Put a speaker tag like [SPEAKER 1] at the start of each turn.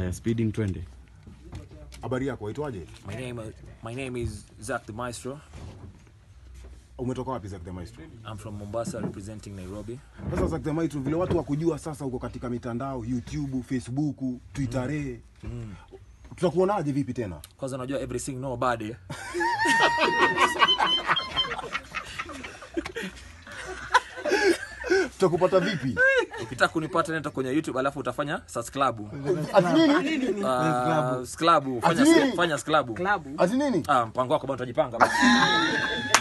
[SPEAKER 1] Haya, speeding twende.
[SPEAKER 2] Habari yako, waitwaje?
[SPEAKER 3] My name, my name is Zach the Maestro.
[SPEAKER 2] Umetoka wapi Zack the Maestro?
[SPEAKER 3] I'm from Mombasa representing Nairobi.
[SPEAKER 2] Sasa Zack the Maestro, vile watu wakujua sasa, uko katika mitandao YouTube, Facebook, Twitter. Tutakuonaje vipi tena?
[SPEAKER 3] Kwanza unajua everything nobody.
[SPEAKER 2] Tutakupata vipi?
[SPEAKER 3] Ukitaka kunipata nenda kwenye YouTube alafu utafanya subscribe.
[SPEAKER 2] Ati nini?
[SPEAKER 3] Uh, subscribe,
[SPEAKER 2] Ati
[SPEAKER 3] fanya
[SPEAKER 2] nini?
[SPEAKER 3] fanya subscribe.
[SPEAKER 2] Ati nini?
[SPEAKER 3] Ah, mpango wako bwana utajipanga basi.